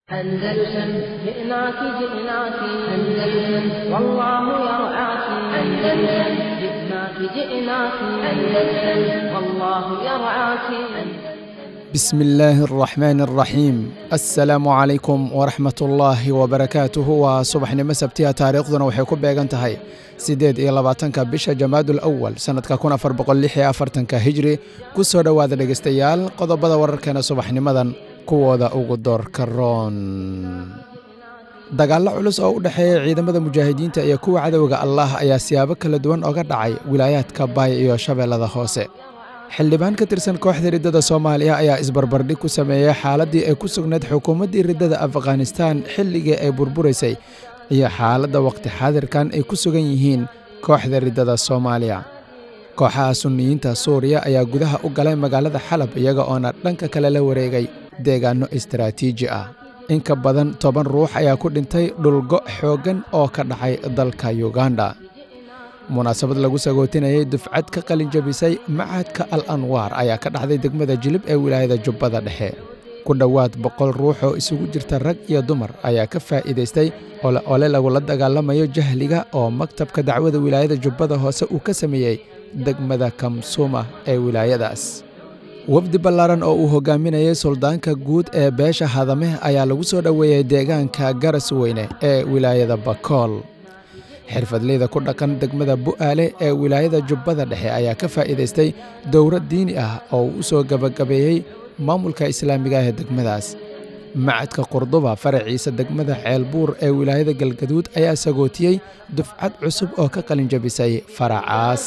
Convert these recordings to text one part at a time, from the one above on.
أندلسن جئناك جئناك أندلسن والله يرعاك أندلسن جئناك جئناك أندلسن والله يرعاك بسم الله الرحمن الرحيم السلaamu calaykum waraxmat ullaahi wabarakaatuhu waa subaxnimo sabtiya taariikhduna waxay ku beegan tahay siddeed iyo labaatanka bisha jamaadul awal sannadka kun afar boqol lix iyo afartanka hijri ku soo dhowaada dhegeystayaal qodobada wararkeena subaxnimadan kuwooda ugu doorka roon dagaallo culus oo u dhexeeya ciidamada mujaahidiinta iyo kuwa cadowga allah ayaa siyaabo kala duwan oga dhacay wilaayaadka baay iyo shabeellada hoose xildhibaan ka tirsan kooxda riddada soomaaliya ayaa isbarbardhig ku sameeyey xaaladdii ay ku sugnayd xukuumaddii riddada afghanistaan xilligii ay burburaysay iyo xaaladda waqti xaadirkan ay ku sugan yihiin kooxda riddada soomaaliya kooxaha sunniyiinta suuriya ayaa gudaha u galay magaalada xalab iyaga oona dhanka kale la wareegay deegaanno istaraatiiji ah in ka badan toban ruux ayaa ku dhintay dhulgo xooggan oo ka dhacay dalka yuganda munaasabad lagu sagootinayay dufcad ka qalin jabisay machadka al anwaar ayaa ka dhacday degmada jilib ee wilaayada jubbada dhexe ku dhowaad boqol ruux oo isugu jirta rag iyo dumar ayaa ka faa'iidaystay ole ole lagula dagaalamayo jahliga oo maktabka dacwada wilaayada jubbada hoose uu ka sameeyey degmada kamsuma ee wilaayadaas wafdi ballaaran oo uu hogaaminayay suldaanka guud ee beesha hadame ayaa lagu soo dhoweeyey deegaanka garas weyne ee wilaayada bakool xirfadleyda ku dhaqan degmada bu'aale ee wilaayada jubbada dhexe ayaa ka faa'iidaystay dowrad diini ah oo uu u soo gebagabeeyey maamulka islaamiga ee degmadaas macadka qurduba faraciisa degmada ceelbuur ee wilaayada galgaduud ayaa sagootiyey dufcad cusub oo ka qalin jabisay faracaas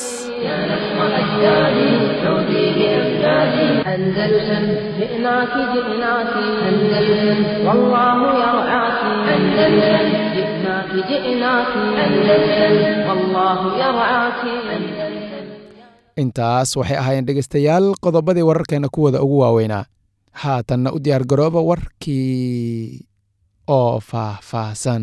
أندلسن جئناك جئناك أندلسن والله يرعاك أندلسن جئناك جئناك أندلسن والله يرعاك intaas waxay ahaayeen dhegaystayaal qodobadii wararkeena kuwooda ugu waaweynaa haatanna u diyaar garooba warkii oo faahfaahsan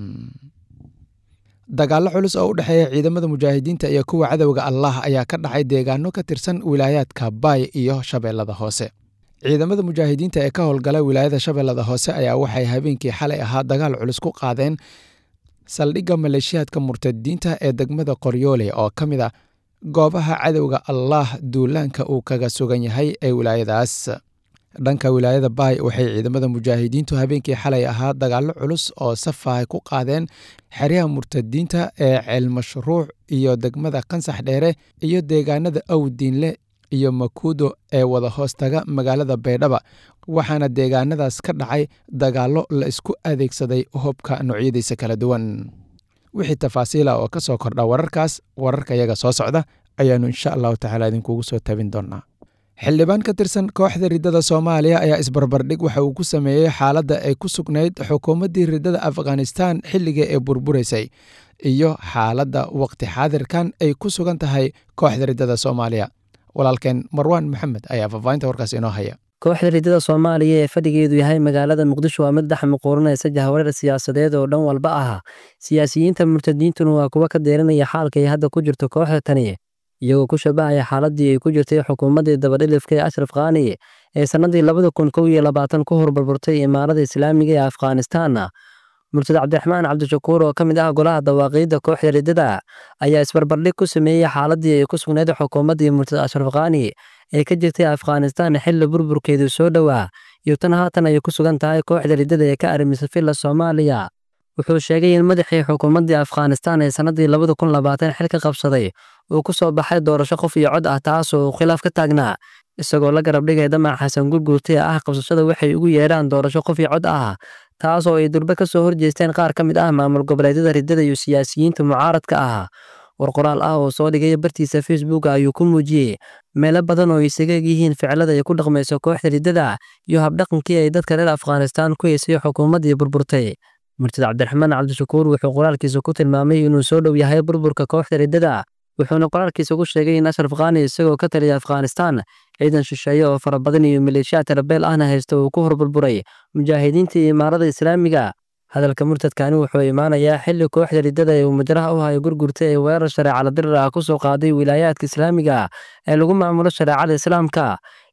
dagaallo culus oo u dhexeeya ciidamada mujaahidiinta iyo kuwa cadowga allah ayaa ka dhacay deegaano ka tirsan wilaayaadka baay iyo shabeellada hoose ciidamada mujaahidiinta ee ka howlgala wilaayada shabeellada hoose ayaa waxay habeenkii xalay ahaa dagaal culus ku qaadeen saldhigga maleeshiyaadka murtadiinta ee degmada qoryoole oo ka mid a goobaha cadowga allah duulaanka uu kaga sugan yahay ee wilaayadaas dhanka wilaayada baay waxay ciidamada mujaahidiintu habeenkii xalay ahaa dagaallo culus oo safahay ku qaadeen xeryaha murtadiinta ee ceelmashruuc iyo degmada kansax dheere iyo deegaanada awdiinle iyo makuudo ee wada hoostaga magaalada baydhaba waxaana deegaanadaas ka dhacay dagaallo la isku adeegsaday hubka noocyadiisa kala duwan wixii tafaasiila oo ka soo kordha wararkaas wararka yaga soo socda ayaannu insha allahu tacaala idinkugu soo tabin doonaa xildhibaan ka tirsan kooxda riddada soomaaliya ayaa isbarbardhig waxa uu ku sameeyey xaaladda ay ku sugnayd xukuumaddii riddada afghanistaan xilligii ee burburaysay iyo xaaladda waqti xaadirkan ay ku sugan tahay kooxda riddada soomaaliya walaalkeen marwaan maxamed ayaa faahfaahinta warkaas inoo haya kooxda riddada soomaaliya ee fadhigeedu yahay magaalada muqdisho waa mid dhex muquuranaysa jahwareer siyaasadeed oo dhan walba ah siyaasiyiinta murtadiintuna waa kuwa ka deerinaya xaalka ay hadda ku jirto kooxda tani iyagoo ku shabahaya xaaladii ay ku jirtay xukuumaddii dabadhilifka ee ashraf khani ee sannadii labada kun kow iyo labaatan ku horburburtay imaarada islaamiga ee afghanistan murtad cabdiraxmaan cabdishakuur oo ka mid ah golaha dawaaqiidda kooxda riddada ayaa isbarbardhig ku sameeyey xaaladii ay ku sugnayd xukuumaddii murtad ashraf khani ee ka jirtay afghanistan xilli burburkeedu soo dhowaa iyo tan haatan ay ku sugan tahay kooxda riddada ee ka arrimisay filla soomaaliya wuxuu sheegay in madaxii xukuumaddii afghanistan ee sannadii labada kun labaatan xil ka qabsaday uu ku soo baxay doorasho qof iyo cod ah taasoo uu khilaaf ka taagnaa isagoo la garab dhigay damac xasan gurguurta ee ah qabsashada waxay ugu yeedhaan doorasho qof iyo cod ah taasoo ay durbe ka soo horjeesteen qaar ka mid ah maamul goboleedyada riddada iyo siyaasiyiinta mucaaradka ah war qoraal ah oo soo dhigay bartiisa facebook ayuu ku muujiyey meelo badan oo isaga eg yihiin ficilada ay ku dhaqmayso kooxda riddada iyo habdhaqankii ay dadka reer afghanistaan ku heysay xukuumaddii burburtay murtad cabdiraxmaan cabdishakuur wuxuu qoraalkiisa ku tilmaamay inuu soo dhow yahay burburka kooxda riddada wuxuuna qoraalkiisa ku sheegay in ashraf khani isagoo ka taliya afghanistan ciidan shisheeye oo fara badan iyo maleeshiyaad tarbeel ahna haysta uu ku horburburay mujaahidiinta iyo imaarada islaamiga hadalka murtadkani wuxuu imaanayaa xilli kooxda riddada ee uu majraha u hayo gurgurta ee weerar shareecala dirir ah ku soo qaaday wilaayaadka islaamiga ee lagu maamulo shareecada islaamka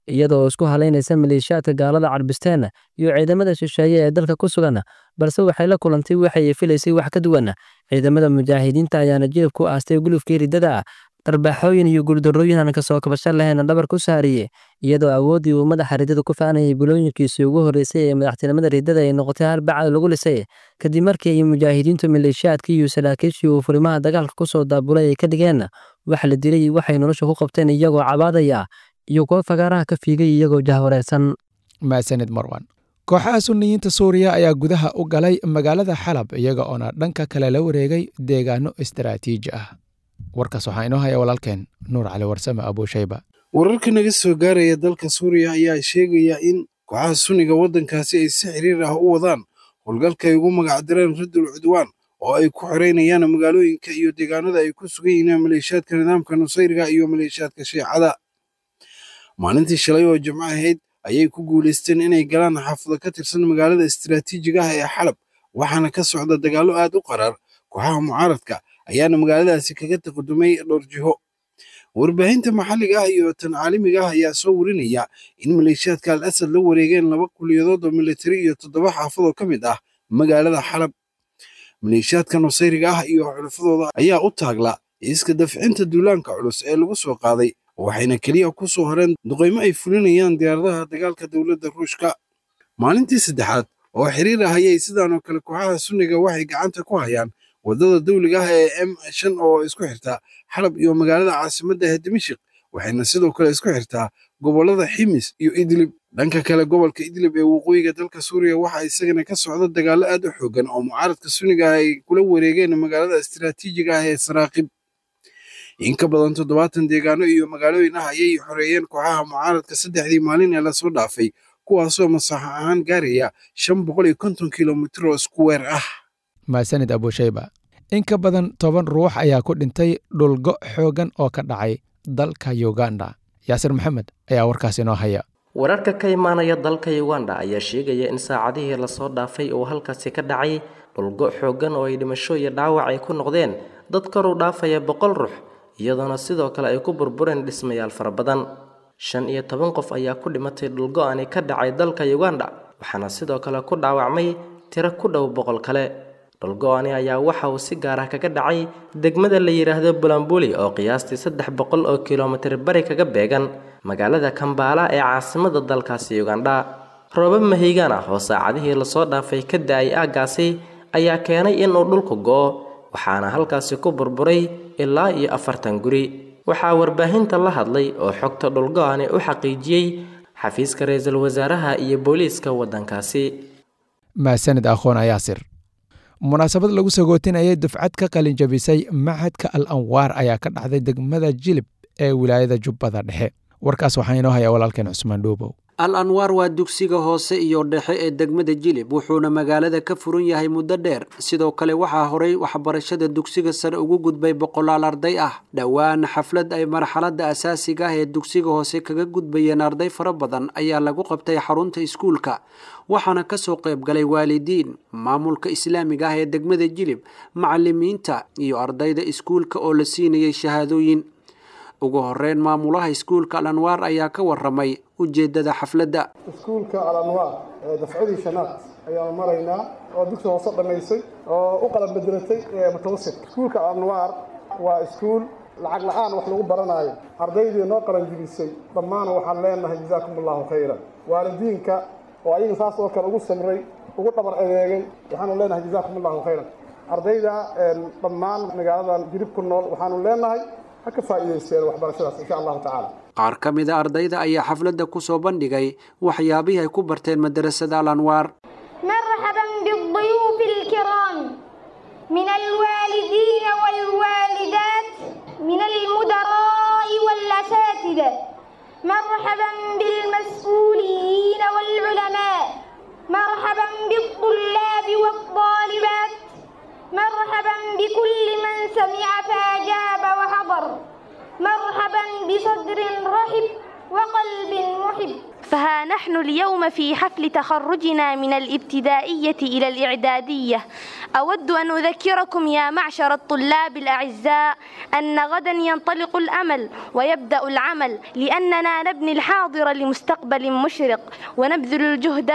iyadoo isku halaynaysa maleeshiyaadka gaalada carbisteenna iyo ciidamada shisheeye ee dalka ku sugan balse waxay la kulantay waxay filaysay wax ka duwan ciidamada mujaahidiinta ayaana jilib ku aastay gulufkii riddada ah darbaaxooyin iyo guuldarrooyin aan kasoo kabasho lahayn dhabar ku saariyey iyadoo awooddii uu madaxa riddada ku faanayay bilooyinkiisii ugu horreysay ee madaxtinimada riddada ay noqotay hal bacad lagu lisay kadib markii ay mujaahidiintu maleeshiyaadkii iyo saraakiishii uu furimaha dagaalka ku soo daabulay ay ka dhigeen wax la dilay waxay nolosha ku qabteen iyagoo cabaadaya iyo kuwo fagaaraha ka fiigay iyagoo jahwareersan maasanid marwan kooxaha suniyiinta suuriya ayaa gudaha u galay magaalada xalab iyaga oona dhanka kale la wareegay deegaano istaraatiiji ah warkaas waxaa inoo haya walaalkeen nuur cali warsame abuushayba wararka naga soo gaaraya dalka suuriya ayaa sheegaya in kooxaha sunniga waddankaasi ay si xiriir ah u wadaan howlgalka ay ugu magacdireen raddul cudwaan oo ay ku xoreynayaan magaalooyinka iyo deegaanada ay ku sugan yihiin maleeshiyaadka nidaamka nusayriga iyo maleeshiyaadka shiicada maalintii shalay oo jimco ahayd ayay ku guulaysteen inay galaan xaafado ka tirsan magaalada istaraatiijiga ah ee xalab waxaana ka socda dagaallo aad u qaraar kooxaha mucaaradka ayaana magaaladaasi kaga taqadumay dhowr jiho warbaahinta maxalliga ah iyo tan caalamiga ah ayaa soo warinaya in maleeshiyaadka al asad la wareegeen laba kuliyadood oo militari iyo toddoba xaafad oo ka mid ah magaalada xalab maleeshiyaadka nusayriga ah iyo xulafadooda ayaa u taagla iska dafcinta duulaanka culus ee lagu soo qaaday waxayna keliya ku soo horeen duqaymo ay fulinayaan diyaaradaha dagaalka dowladda ruushka maalintii saddexaad oo xiriir ah ayay sidaanoo kale kooxaha sunniga waxay gacanta ku hayaan waddada dawliga ah ee m shan oo isku xirta xalab iyo magaalada caasimadda ee dimashik waxayna sidoo kale isku xirtaa gobollada ximis iyo idlib dhanka kale gobolka idlib ee waqooyiga dalka suuriya waxaa isagana ka socda dagaallo aad u xoogan oo mucaaradka sunniga ah ay kula wareegeen magaalada istaraatiijiga ah ee saraaqib in ka badan toddobaatan deegaano iyo magaalooyin ah ayay xoreeyeen kooxaha mucaaradka saddexdii maalin ee lasoo dhaafay kuwaasoo masaxo ahaan gaaraya shan boqol iyo konton kilomitir oo isku weer ah maasanid abuushayba in ka badan toban ruux ayaa ku dhintay dhulgo xooggan oo ka dhacay dalka uganda yaasir maxamed ayaa warkaas inoo haya wararka ka imaanaya dalka uganda ayaa sheegaya in saacadihii lasoo dhaafay uu halkaasi ka dhacay dhulgo xooggan oo ay dhimasho iyo dhaawac ay ku noqdeen dad kor u dhaafaya boqol ruux iyadoona sidoo kale ay ku burbureen dhismayaal fara badan shan iyo toban qof ayaa ku dhimatay dhulgo-ani ka dhacay dalka uganda waxaana sidoo kale ku dhaawacmay tiro ku dhow boqol kale dhulgo-ani ayaa waxa uu si gaar ah kaga dhacay degmada la yidhaahdo bulambuli oo qiyaastii saddex boqol oo kilomitir bari kaga beegan magaalada kambaala ee caasimada dalkaasi uganda roobab mahaygaan ah oo saacadihii lasoo dhaafay ka da-ay aaggaasi ayaa keenay inuu dhulku go-o waxaana halkaasi ku burburay ilaa iyo afartan guri waxaa warbaahinta la hadlay oo xogta dhulgo-ani u xaqiijiyey xafiiska ra-iisul wasaaraha iyo booliiska waddankaasi maasanid aqoon ayaasir munaasabad lagu sagootinayay dufcad ka qalin jabisay machadka al anwaar ayaa ka dhacday degmada jilib ee wilaayada jubbada dhexe warkaas waxaa inoo haya walaalkeen cusmaan dhuubow al anwaar waa dugsiga hoose iyo dhexe ee degmada jilib wuxuuna magaalada ka furan yahay muddo dheer sidoo kale waxaa horay waxbarashada dugsiga sare ugu gudbay boqolaal arday ah dhowaan xaflad ay marxaladda asaasiga ah ee dugsiga hoose kaga gudbayeen arday fara badan ayaa lagu qabtay xarunta iskuulka waxaana kasoo qayb galay waalidiin maamulka islaamiga ah ee degmada jilib macalimiinta iyo ardayda iskuulka oo la siinayay shahaadooyin ugu horeyn maamulaha iskuulka al anwaar ayaa ka waramay ujeedada xafladda iskuulka al anwaar ee dafcadii shanaad ayaanu maraynaa oo dugsi hoose dhammaysay oo u qalan bedelatay mutawasit iskuulka al anwaar waa iskuul lacag la-aan wax lagu baranaayo ardaydii noo qalan jibisay dhammaan waxaan leenahay jazaakum allahu khayran waalidiinka oo ayaga saas oo kale ugu samray ugu dhabar adeegay waxaanu leenahay jazaakum allahu khayran ardayda dhammaan magaaladan jirib ku nool waxaanu leenahay ha ka faa'iidaysteen waxbarashadaas insha allahu tacaala qaar ka mid a ardayda ayaa xafladda ku soo bandhigay waxyaabihii ay ku barteen madarasada al anwaar مرحبا بالضيوف الكرام من الوالدين والوالدات من المدراء والأساتذة مرحبا بالمسؤولين والعلماء مرحبا بالطلاب والطالبات مرحبا بكل من سمع فأجاب وحضر مرحبا بصدر رحب وقلب محب فها نحن اليوم في حفل تخرجنا من الابتدائية إلى الإعدادية أود أن أذكركم يا معشر الطلاب الأعزاء أن غدا ينطلق الأمل ويبدأ العمل لأننا نبني الحاضر لمستقبل مشرق ونبذل الجهد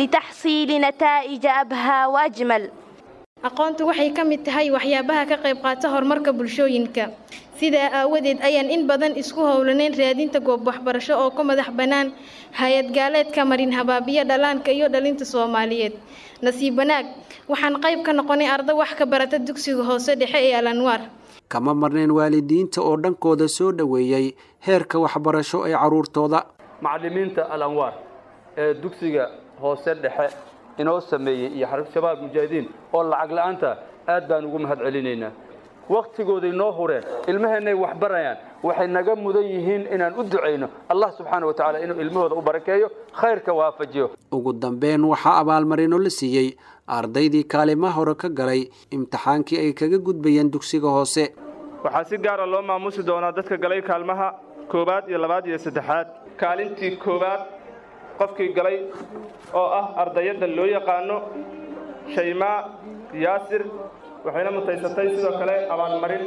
لتحصيل نتائج أبهى وأجمل aqoontu waxay ka mid tahay waxyaabaha ka qayb qaata horumarka bulshooyinka sidaa aawadeed ayaan in badan isku howlanayn raadinta goob waxbarasho oo ka madax bannaan hay-ad gaaleedka marin habaabiya dhallaanka iyo dhalinta soomaaliyeed nasiib wanaag waxaan qayb ka noqonay arda wax ka barata dugsiga hoose dhexe ee alanwaar kama marnayn waalidiinta oo dhankooda soo dhoweeyey heerka waxbarasho ee carruurtooda macallimiinta alanwaar ee dugsiga hoose dhexe inoo sameeyey iyo xarag shabaab mujaahidiin oo lacag la'aanta aad baan ugu mahad celinaynaa wakhtigooday noo hureen ilmaheennay wax barayaan waxay naga mudan yihiin inaan u ducayno allah subxaana wa tacaala inuu ilmahooda u barakeeyo khayrka waafajiyo ugu dambeyn waxaa abaalmarino la siiyey ardaydii kaalima hore ka galay imtixaankii ay kaga gudbayeen dugsiga hoose waxaa si gaara loo maamusi doonaa dadka galay kaalmaha koowaad iyo labaad iyo saddexaad kaalintii koowaad qofkii galay oo ah ardayadda loo yaqaano shaymaa yaasir waxayna mutaysatay sidoo kale abaalmarin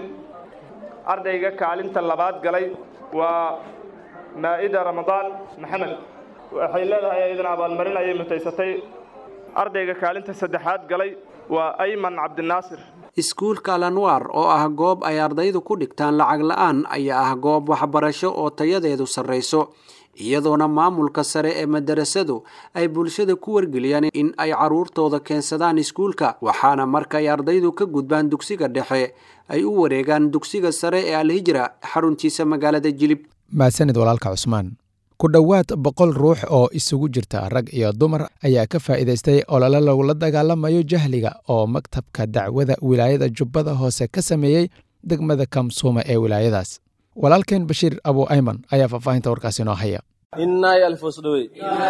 ardayga kaalinta labaad galay waa maa'ida ramadaan maxamed waxay leedahay iyadana abaalmarin ayay mutaysatay ardayga kaalinta saddexaad galay waa ayman cabdinaasir iskuulka alanwaar oo ah goob ay ardaydu ku dhigtaan lacag la'aan ayaa ah goob waxbarasho oo tayadeedu sarrayso iyadoona maamulka sare ee madarasadu ay bulshada ku wargeliyaan in ay carruurtooda keensadaan iskuulka waxaana markaay ardaydu ka gudbaan dugsiga dhexe ay u wareegaan dugsiga sare ee alhijra xaruntiisa magaalada jilib mahadsanid walaalka cusmaan ku dhowaad boqol ruux oo isugu jirta rag iyo dumar ayaa ka faa'iidaystay olole lagula dagaalamayo jahliga oo maktabka dacwada wilaayada jubbada hoose ka sameeyey degmada kamsuuma ee wilaayadaas walaalkeen bashiir abu ayman ayaa faahfaahinta warkaasi inoo haya inaay alfosdhowey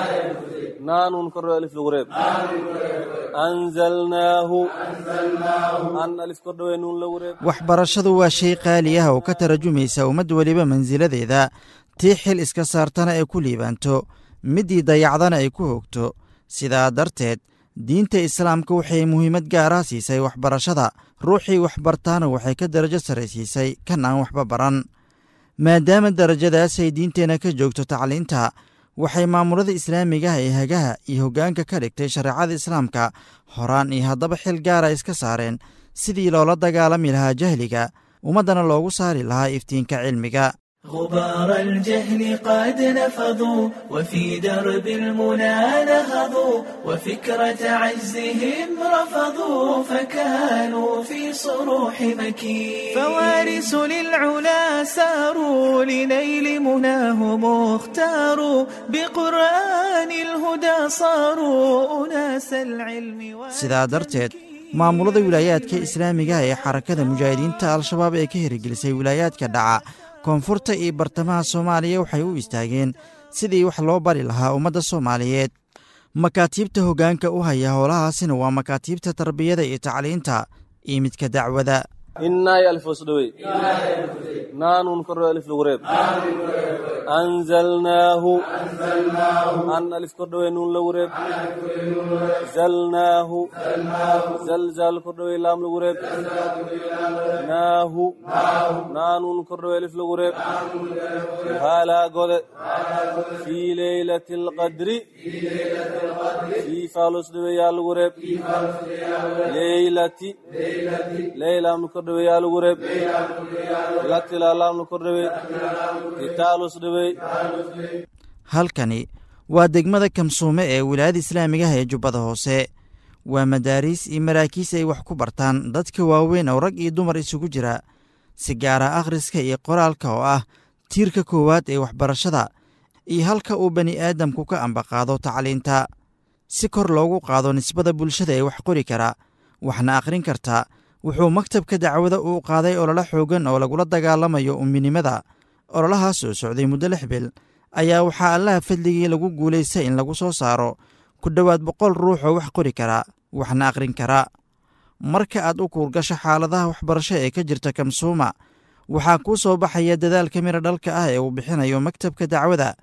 naanun kordhow alif lugureeb anzalnaahu an alif kordhowey nuun lagureeb waxbarashadu waa shay qaali ah oo ka tarajumaysa ummad weliba mansiladeeda tii xil iska saartana ay ku liibaanto middii dayacdana ay ku hogto sidaa darteed diinta islaamka waxay muhiimad gaara siisay waxbarashada ruuxii waxbartaana waxay ka darajo sarraysiisay kan aan waxba baran maadaama darajadaas ay diinteenna ka joogto tacliinta waxay maamulada islaamigaha ee hagaha iyo hoggaanka ka dhigtay shareecada islaamka horaan iyo haddaba xil gaara iska saareen sidii loola dagaalami lahaa jahliga ummaddana loogu saari lahaa iftiinka cilmiga غبار الجهل قد نفضوا وفي درب المنى نهضوا وفكرة عزهم رفضوا فكانوا في صروح مكين فوارث للعلا ساروا لنيل مناهم اختاروا بقرآن الهدى صاروا أناس العلم sidaa darteed maamulada wilaayaadka islaamigaha ee xarakada mujaahidiinta al-shabaab ee ka hirgelisay wilaayaadka dhaca koonfurta iyo bartamaha soomaaliya waxay u istaageen sidii wax loo bari lahaa ummadda soomaaliyeed makaatiibta hoggaanka u haya howlahaasina waa makaatiibta tarbiyada iyo tacliinta iyo midka dacwada inaay alfosdhowey naanun kordhow alif lugureeb anzalnaahu an alif kordhowey nuun lagureeb zalnaahu zalzal kordhowey laam lagureeb naahu naanun kordhowey alif lagureeb haalaa gode fii leylati alqadri fii faalosdhowey yaa lagureeb leylati leylaam kordhowey yaa lagureeb latilaalaamna kordhowey kitaalus dhowey halkani waa degmada kamsuume ee wilaayada islaamigaha ee jubbada hoose waa madaariis iyo maraakiis ay wax ku bartaan dadka waaweyn oo rag iyo dumar isugu jira si gaara akhriska iyo qoraalka oo ah tiirka koowaad ee waxbarashada iyo halka uu bani aadamku ka ambaqaado tacliinta si kor loogu qaado nisbada bulshada ee wax qori kara waxna akhrin karta wuxuu maktabka dacwada uu qaaday ololo xoogan oo lagula dagaalamayo umminimada ololahaas oo socday muddo lix bil ayaa waxaa allaha fadligii lagu guulaystay in lagu soo saaro ku dhowaad boqol ruux oo wax qori kara waxna akhrin kara marka aad u kuurgasho xaaladaha waxbarasho ee ka jirta kamsuuma waxaa kuu soo baxaya dadaalka mira dhalka ah ee uu bixinayo maktabka dacwada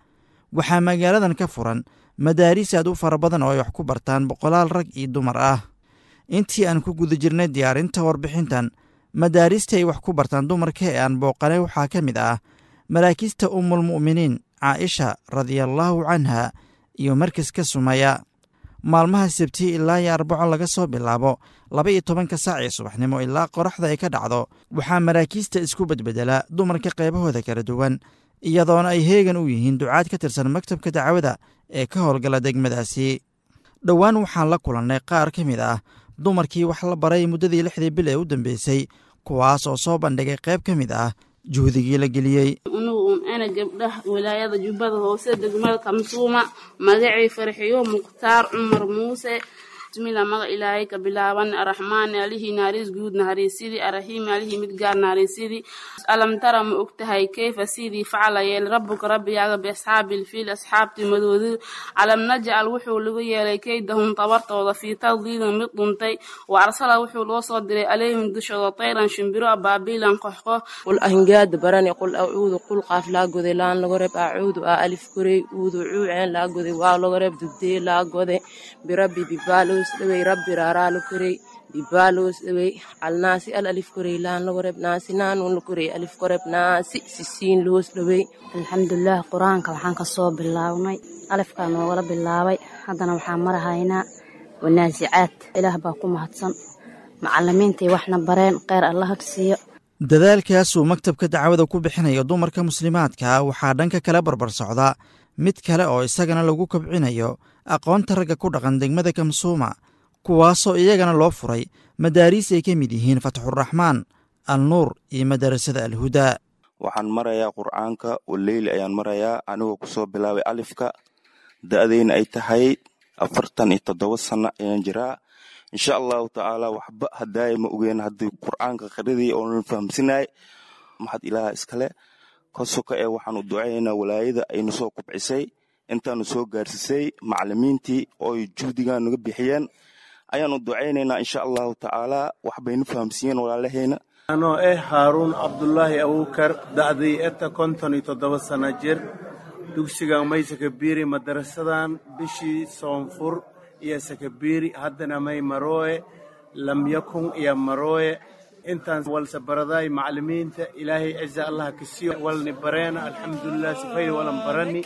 waxaa magaaladan ka furan madaariis aad u fara badan oo ay wax ku bartaan boqolaal rag iyo dumar ah intii aan ku guda jirnay diyaarinta warbixintan madaarista ay wax ku bartaan dumarka ee aan booqanay waxaa ka mid ah maraakiista umulmu'miniin caaisha radiallaahu canha iyo markaska sumaya maalmaha sabti ilaa iyo arbaco laga soo bilaabo laba iyo tobanka saac ee subaxnimo ilaa qoraxda ay ka dhacdo waxaa maraakiista isku bedbedela dumarka qaybahooda kala duwan iyadoona ay heegan u yihiin ducaad ka tirsan maktabka dacwada ee ka howlgala degmadaasi dhowaan waxaan la kulannay qaar ka mid ah dumarkii wax la baray muddadii lixdii bil ee u dambeysay kuwaas oo soo bandhigay qayb ka mid ah juhdigii la geliyey unugu un ana gabdhaha wilaayada jubbada hoose degmada kamsuuma magacii farxiyo mukhtaar cumar muuse bismillah maga ilaahay ka bilaaban araxmaan alihii naariis guud nahariisidii araxiim alihii mid gaar nahariisidii alam tara ma ogtahay kayfa sidii facala yeel rabbuka rabbigaaga biasxaabil fiil asxaabtii madoodi calam najcal wuxuu lagu yeelay kaydahum tabartooda fii tadliilin mid dhuntay wa arsala wuxuu loo soo diray alayhim dushooda tayran shimbiro abaabiilan qoxqox qul ahingaada barani qul acuudu qul qaaf laa goday laan laga reeb acuudu aa alif korey uudu cuuceen laa goday waa laga reeb dugdee laa gode birabbi bibaalo dhawey rabbi raaraalo korey bibaalos dhawey alnaasi al alif korey laan lago reb naasi naanuun la korey alif koreb naasi sisiin loos dhawey alxamdulilah qur-aanka waxaan ka soo bilaabnay alifkaa noogala bilaabay haddana waxaan marahaynaa wanaasicaad ilaah baa ku mahadsan macalimiintai waxna bareen kheyr allaha siiyo dadaalkaasuu maktabka dacwada ku bixinayo dumarka muslimaadka waxaa dhanka kale barbar socda mid kale oo isagana lagu kobcinayo aqoonta ragga ku dhaqan degmada kamsuuma kuwaasoo iyagana loo furay madaariis ay ka mid yihiin fatxuraxmaan al nuur iyo madarasada alhudaa waxaan marayaa qur'aanka waleyli ayaan marayaa anigoo kusoo bilaabay alifka da'deyna ay tahay afartan iyo toddoba sano ayaan jiraa insha allahu tacaala waxba hadaaya ma ogeen haddii qur'aanka qadradii oonan fahamsinay maxad ilaaha iskale kosoka ee waxaanu ducaynaynaa walaayada aynu soo kubcisay intaanu soo gaarsisay macalimiintii ooy juhdigan naga bixiyeen ayaanu ducaynaynaa insha allahu tacaala waxbaynu fahamsiiyeen walaalahayna anoo eh haaruun cabdulaahi abuukar da'dii eta konton iyo toddoba sana jir dugsigan may sakabiiri madarasadan bishii soonfur iyo sakabiiri haddana may marooye lamyakun iyo marooye intaan walse baradaay macalimiinta ilaahay ciza allaha kasiyo walni bareena alxamdulilah sifay walan barani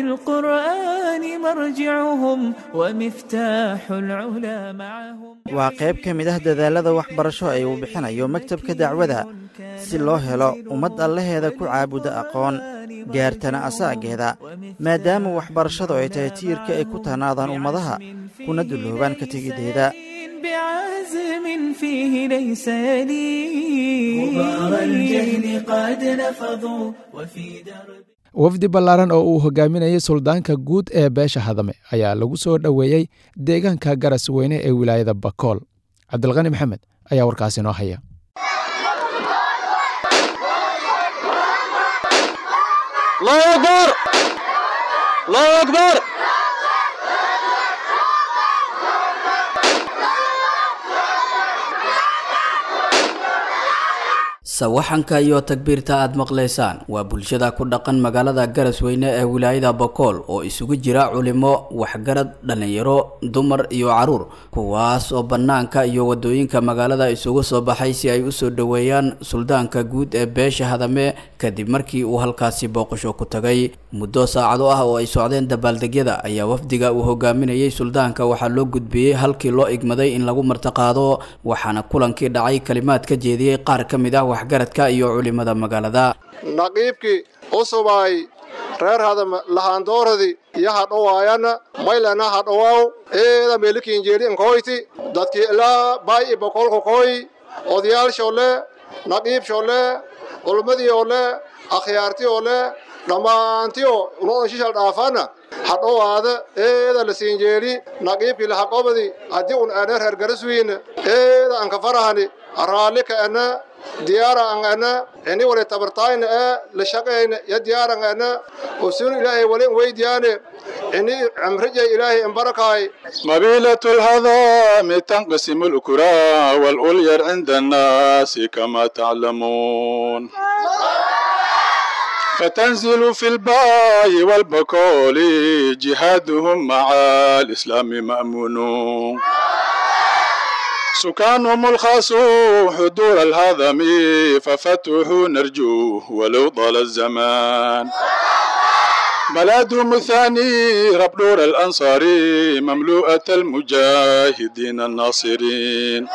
وللقرآن مرجعهم ومفتاح العلا معهم waa qayb ka mid ah dadaalada waxbarasho ee uu bixinayo maktabka dacwada si loo helo ummad allaheeda ku caabuda aqoon gaartana asaageeda maadaama waxbarashadu ay tahay tiirka ay ku tanaadaan ummadaha kuna dulloobaan ka tegideeda بعزم فيه ليس يليه غبار الجهل قد نفضوا وفي درب wafdi ballaaran oo uu hogaaminayay suldaanka guud ee beesha hadame ayaa lagu soo dhoweeyey deegaanka garas weyne ee wilaayada bakool cabdilqani maxamed ayaa warkaasi noo haya sawaxanka iyo takbiirta aad maqlaysaan waa bulshada ku dhaqan magaalada garasweyne ee wilaayada bokool oo isugu jira culimo waxgarad dhallinyaro dumar iyo caruur kuwaas oo bannaanka iyo wadooyinka magaalada isugu soo baxay si ay usoo dhoweeyaan suldaanka guud ee beesha hadame kadib markii uu halkaasi booqasho ku tagay muddo saacado ah oo ay socdeen dabaaldegyada ayaa wafdiga uu hogaaminayay suldaanka waxaa loo gudbiyey halkii loo igmaday in lagu martiqaado waxaana kulankii dhacay kalimaad ka jeediyey qaar ka mid ah waxgaradka iyo culimada magaalada naqiibkii usubay reer hadam lahaandooradii iyo hadhowaayana maylana hadhowaaw eeda meelikiinjeeli inkoyti dadkii ilaa bay i bokolka koy odayaalshole naqiibshole culmadiiole akhyaartiole dhammaantiyo unodan shishal dhaafana hadhowaada eeda la siinjeeli naqiibkii lahaqobadi haddii un ana reer garaswiina eeda anka farahani raallika ana diyaara an ana ini wali tabartaayna ee la shaqayna ya diyaaran ana usun ilaahay wali weydiyaane ini cimrija ilaahay imbarakaay مبيلة الهضام تنقسم الأكرى والأولير عند الناس كما تعلمون فتنزل في الباي والبكول جهادهم مع الإسلام مأمون سكانهم الخاص حضور الهضم ففتوح نرجوه ولو طال الزمان بلدهم الثاني رب نور الأنصار مملوءة المجاهدين الناصرين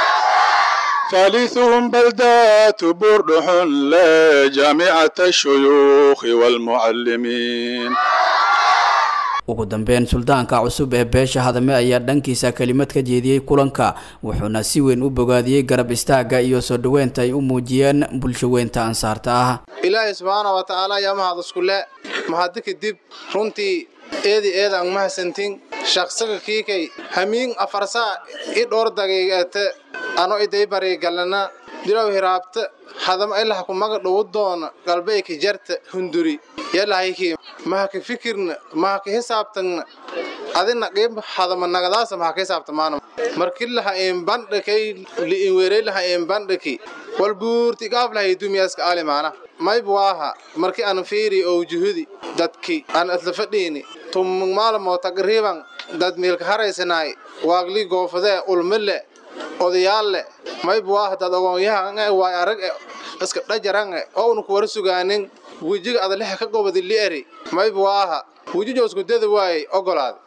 ثالثهم بلدات بردح لا جامعة الشيوخ والمعلمين ugu dambeyn suldaanka cusub ee beesha hadame ayaa dhankiisa kelimad ka jeediyey kulanka wuxuuna si weyn u bogaadiyey garab istaagga iyo soo dhoweynta ay u muujiyeen bulsho weynta ansaarta ah ilaahay subxaana wa tacaala ayaa mahad iskule mahadi kadib runtii eedi eeda ang mahadsantin shaqsaga kiikay hamiin afarsaa i dhowr daqiiqate ano iday barigalana dilow hiraabta hadam ilaha kumaga dhowu doona galbeeyka jarta hunduri yalahayki mahaka fikirna mahaka hisaabtagna adina qeyb hadama nagadaasa mahaka hisaabtamaana markilaha een bandhakay liin weereylaha een bandhaki wal buurti gaaflahay dumiyaaska aalimaana mayb waaha marki aan fiiri oo juhudi dadki aan isla fadhiini tumug maalmoo taqriiban dad meelka haraysanaay waagli goofadee ulmile odayaalle mayb waaha dad ogoonyaha waay arag iska dhajarange oo una kuwara sugaanin wejiga adalexa ka gobadi li'eri mayb waaha wejijo isku dada waayey ogolaad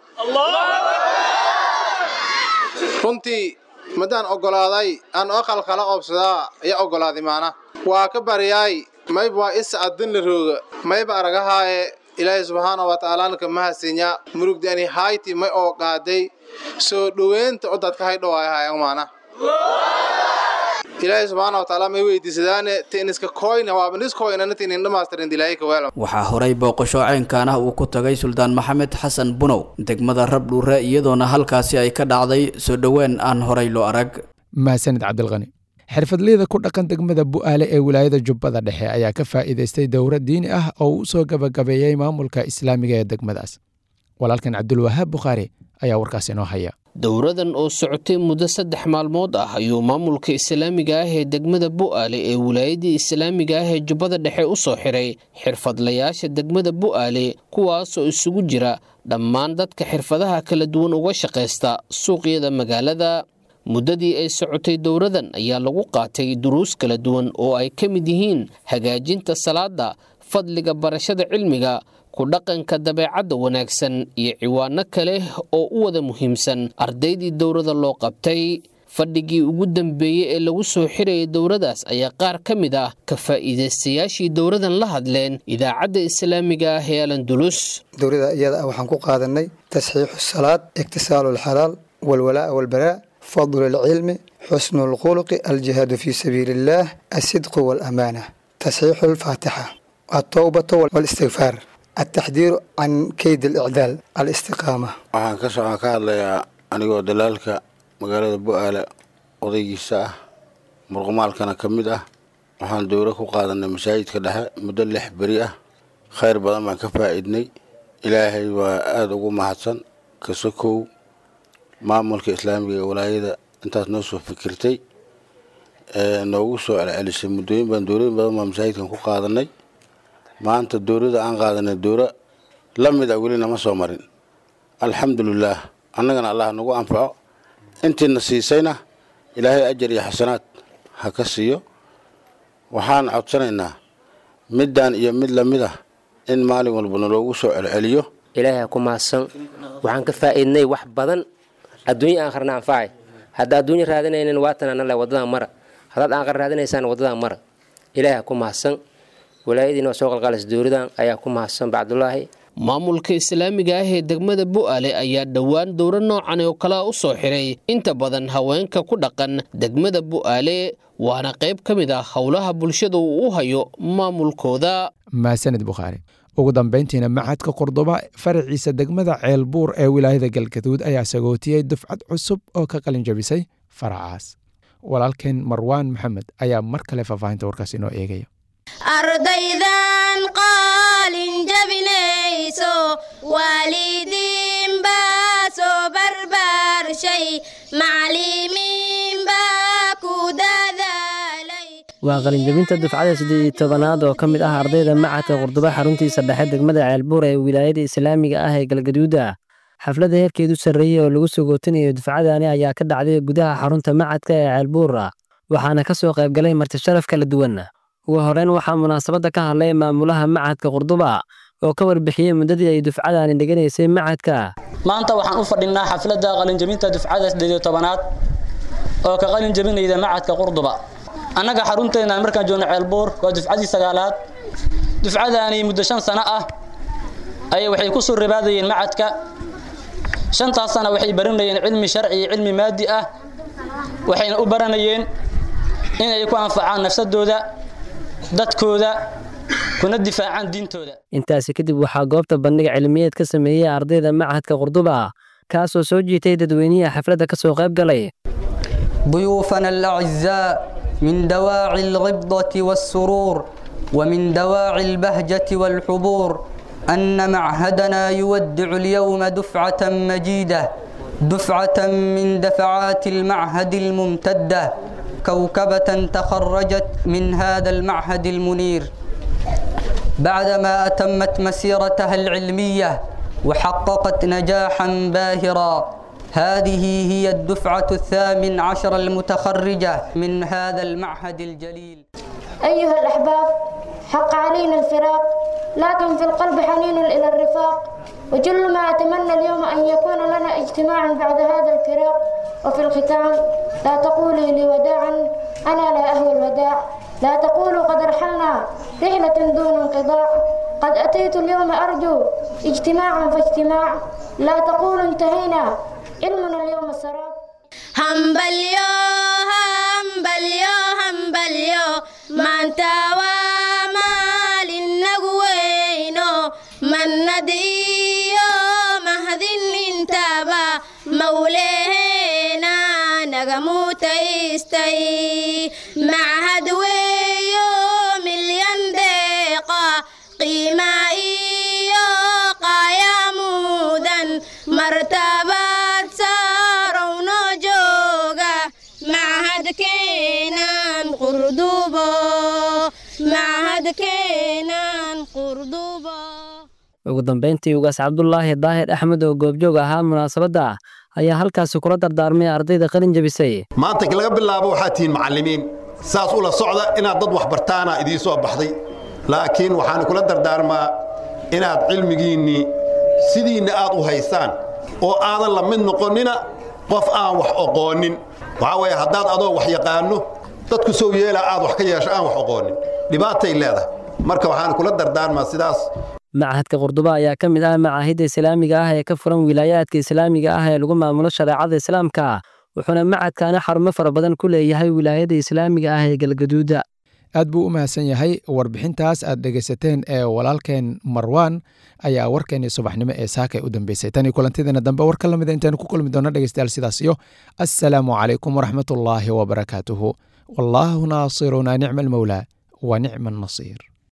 runtii madaan ogolaaday aan oqal kala oobsadaa ayaa ogolaaday maana waa ka baryaay mayb waa isa adin la rooga mayba aragahaaye ilaahay subxaana wa tacaalaanka mahadsinya murugdani hayti may oo qaaday soo dhoweynta oo dadka haydhowaayahaayan maana ilaahay subxaana wa tacaala may weydiisadaane tiniska koyna waaba niskoynana tinin dhamaastirin dilaahay kaweela waxaa horay booqasho ceynkan ah uu ku tagay suldaan maxamed xasan bunow degmada rabdhuure iyadoona halkaasi ay ka dhacday soo dhoween aan horay loo arag mahadsanid cabdilqani xirfadleyda ku dhaqan degmada bu'aale ee wilaayada jubbada dhexe ayaa ka faa'iidaystay dowrad diini ah oo uu soo gabagabeeyey maamulka islaamiga ee degmadaas walaalkan cabdulwahaab bukhaari ayaa warkaas inoo haya dowradan oo socotay muddo saddex maalmood ah ayuu maamulka islaamiga ah ee degmada bu'aale ee wilaayadii islaamiga ah ee jubbada dhexe u soo xiray xirfadlayaasha degmada bu'aale kuwaasoo isugu jira dhammaan dadka xirfadaha kala duwan uga shaqaysta suuqyada magaalada muddadii ay socotay dowradan ayaa lagu qaatay duruus kala duwan oo ay ka mid yihiin hagaajinta salaada fadliga barashada cilmiga ku dhaqanka dabeecadda wanaagsan iyo ciwaano kale oo u wada muhiimsan ardaydii dowrada loo qabtay fadhigii ugu dambeeyey ee lagu soo xirayay dowradaas ayaa qaar ka mid ah ka faa'iidaystayaashii dowradan la hadleen idaacadda islaamiga ah ee alandulus dowrada iyada ah waxaan ku qaadanay tasxiixu salaad iktisaalu alxalaal walwalaa'a walbaraa fadlu alcilmi xusnu alkhuluqi aljihaadu fii sabiili illaah alsidqu waalaamaana tasxiixu alfaatixa altowbatu walistigfaar التحذير عن كيد الإعدال الاستقامة waxaan ka socon ka hadlayaa anigoo dalaalka magaalada bu'aale odaygiisa ah murqumaalkana ka mid ah waxaan dowro ku qaadanay masaajidka dhexe muddo lix beri ah khayr badan baan ka faa'iidnay ilaahay waa aada ugu mahadsan kasokow maamulka islaamiga ee walaayada intaas noo soo fikirtay noogu soo celcelisay muddooyin badan dowlooyin badan baan masaajidkan ku qaadanay maanta dowladda aan qaadanay dowro la mid a weli nama soo marin alxamdulilaah annagana allah nagu anfaco intiina siisayna ilaahay ajar iyo xasanaad ha ka siiyo waxaan codsanaynaa middan iyo mid lamid ah in maalin walba naloogu soo celceliyo ilaahay ha ku mahadsan waxaan ka faa'iidnay wax badan adduunya aan qarna anfacay hadda adduunya raadinaynin waatan anale waddadan mara haddaad aan qar raadinaysaan waddadan mara ilaahay ha ku mahadsan walaayadiina soo qalqaalis dowladan ayaa ku mahadsan bacdulaahi maamulka islaamiga ah ee degmada bu'aale ayaa dhowaan dowro noocan oo kalea u soo xiray inta badan haweenka ku dhaqan degmada bu'aale waana qayb ka mid ah howlaha bulshada uu u hayo maamulkooda mahadsanid bukhaari ugu dambayntiina macadka qordoba faraciisa degmada ceelbuur ee wilaayada galgaduud ayaa sagootiyey dufcad cusub oo ka qalin jabisay faracaas walaalkeen marwaan maxamed ayaa mar kale faahfaahinta warkaas inoo eegaya ardaydan qaalin jabinayso waalidiin baa soo barbaarshay macalimiin baa ku dadaalay waa qalinjabinta dufcada siddeed iyo tobanaad oo ka mid ah ardayda macadka qurduba xaruntiisa dhexe degmada ceelbuur ee wilaayada islaamiga ah ee galgaduuda xafladda heerkeedu sarreeyey oo lagu sogootinayo dufcadani ayaa ka dhacday gudaha xarunta macadka ee ceelbuura waxaana ka soo qaybgalay marti sharaf kala duwan ugu horeyn waxaa munaasabadda ka hadlay maamulaha macadka qurduba oo ka warbixiyey muddadii ay dufcadani dheganaysay macadka maanta waxaan u fadhinaa xafladda qalinjabinta dufcada siddeed iyo tobanaad oo ka qalin jabinayda macadka qurduba annaga xarunteena markaan joogno ceelbuur waa dufcadii sagaalaad dufcadaani muddo shan sano ah ayay waxay ku soo ribaadayeen macadka shantaas sana waxay baranayeen cilmi sharci iyo cilmi maadi ah waxayna u baranayeen inay ku anfacaan nafsadooda dadkooda kuna difaacaan diintooda intaasi kadib waxaa goobta bandhiga cilmiyeed ka sameeyey ardayda macadka qurduba kaasoo soo jiitay dadweynihi xafladda ka soo qayb galay ضيوفنا الأعزاء من دواعي الغبضة والسرور ومن دواعي البهجة والحبور أن معهدنا يودع اليوم دفعة مجيدة دفعة من دفعات المعهد الممتدة كوكبة تخرجت من هذا المعهد المنير بعدما أتمت مسيرتها العلمية وحققت نجاحا باهرا هذه هي الدفعة الثامن عشر المتخرجة من هذا المعهد الجليل أيها الأحباب حق علينا الفراق لكن في القلب حنين إلى الرفاق وجل ما أتمنى اليوم أن يكون لنا اجتماع بعد هذا الفراق وفي الختام لا تقولي لي وداعا أنا لا أهوى الوداع لا تقولوا قد رحلنا رحلة دون انقضاء قد أتيت اليوم أرجو اجتماعا فاجتماع لا تقولوا انتهينا علمنا اليوم السراب hambalyo hambalyo hambalyo maanta waa maalinagu weyno mannad iyo mahdin intaba mawleheena naga mutaystay machad weeyo milyan deeqa qiima iyo qaayamuudan martabad saarowno jooga machadkeenan qurdubo machadkeenan qurdubo ugu dambayntii ugaas cabdulaahi daahir axmed oo goobjoog ahaa munaasabadda ayaa halkaasi kula dardaarmay ardayda qalin jabisay maanta laga bilaabo waxaad tihiin macallimiin saas ula socda inaad dad wax bartaana idiin soo baxday laakiin waxaan kula dardaarmaa inaad cilmigiinnii sidiinna aad u haysaan oo aadan la mid noqonnina qof aan wax oqoonin waxaa weeye haddaad adoo wax yaqaanno dadku sow yeela aad wax ka yeesho aan wax oqoonin dhibaatay leedahay marka waxaan kula dardaarmaa sidaas machadka qurduba ayaa ka mid ah macaahidda islaamiga ah ee ka furan wilaayaadka islaamiga ah ee lagu maamulo shareecada islaamka wuxuuna macadkaana xarumo fara badan ku leeyahay wilaayada islaamiga ah ee galgaduuda aad buu u mahadsan yahay warbixintaas aad dhegaysateen ee walaalkeen marwaan ayaa warkeenii subaxnimo ee saakay u dambeysay tanii kulantideena dambe war ka lamida intaanu ku kulmi doona dhegeystayaal sidaas iyo assalaamu calaykum waraxmatullaahi wabarakaatuhu wallaahu naasiruna nicma almowlaa wa nicma annasiir